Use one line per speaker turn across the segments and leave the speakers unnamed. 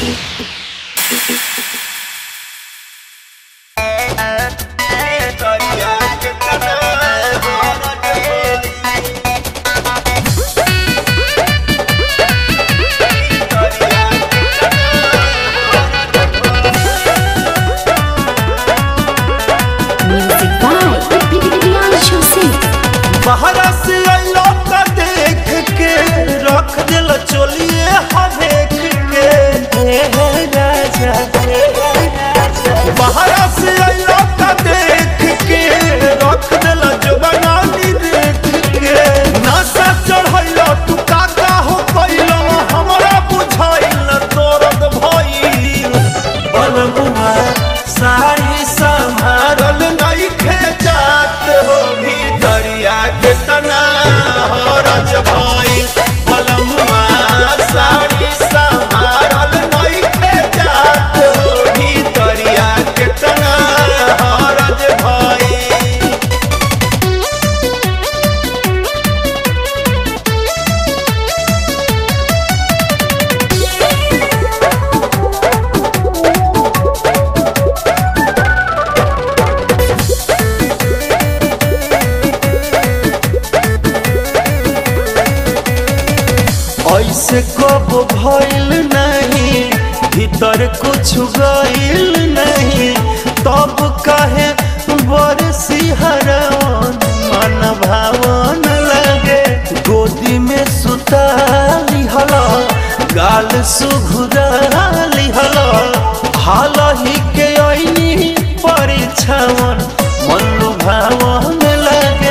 Music by Priyanshu Singh.
बाहरा से अइलो त देख के रख दिल चोलिए हमेक के हे हे राजा हे हे राजा बाहरा से अइलो त देख के रख दिल जवानी देख के नशा चढ़ैलो तू काका हो कैलो हमरा बुझाइल तोरद भइल बलमुआ साड़ी संभारल नइखे जात हो भीतरिया के तना हरज भइल बलमुआ साड़ी संभारल नइखे जात हो भीतरिया के तना हरज भइल ऐसे कब भइल नहीं भीतर कुछ गइल नहीं तब कहे बरसी हरवन मन भावन लगे गोदी में सुता लिहल गाल सुघुरा लिहल हाल ही के ऐनी परीक्षावन मन भावन लगे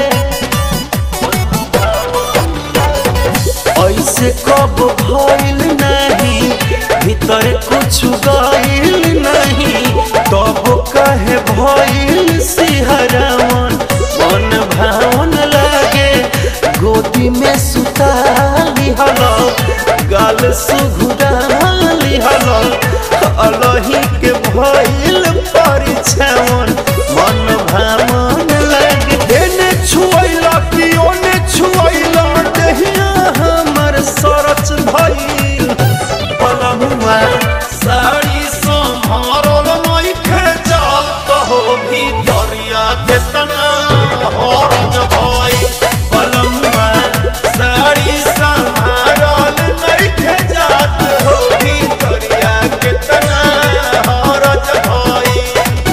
ऐसे कब भइल नहीं भीतर कुछ गइल नहीं तब कहे भइल सिहरवन मन भावन लागे गोदी में सुता लिहल गाल सुघुरा लिहल अलही के भइल परीक्षावन मन भावन लागे एने छुअइला कि ओने छुअइला देहिया हमर सरच भइल पलमुआ साड़ी सम्हारल नइखे जात हो भीतरिया के तना हरज भइल पलमुआ साड़ी सम्हारल नइखे जात हो भीतरिया के तना हरज भइल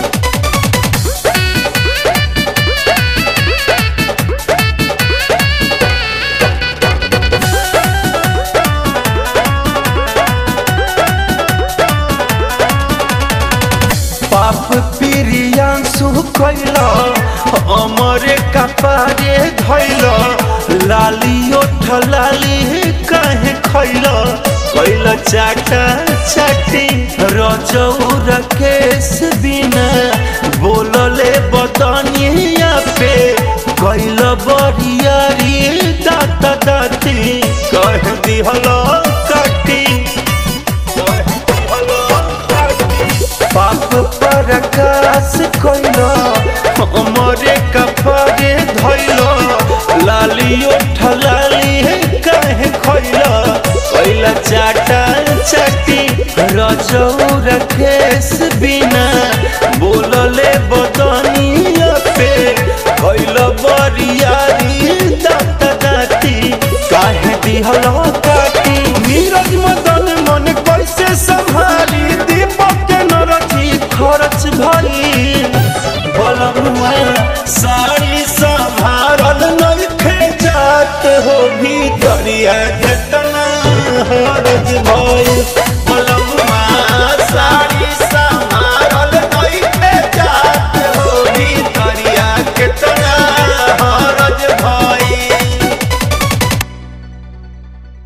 पाप प्रियांशु कैल अमरे कपारे धैल लाली ओठ लाली कहे खैल कैल चाटा चाटी रजौर केस बिना बोलले बदनिया पे कैल बरियारी दात दाती कह दिहल काटी पाप प्रकाश कैल हमरे कपड़े धैल लाली ओठ लाली कहे खैल कैल चाटा चाटी रजौर केस बिना बोलले बदनिया पे कैल बरियारी दात दाती काहे दिहल काटी नीरज मदन मन कैसे संभाली दीपक के नरथी खरच भरी बलमुआ साड़ी संभारल नइखे जात हो भीतरिया के तना हरज भइल बलमुआ साड़ी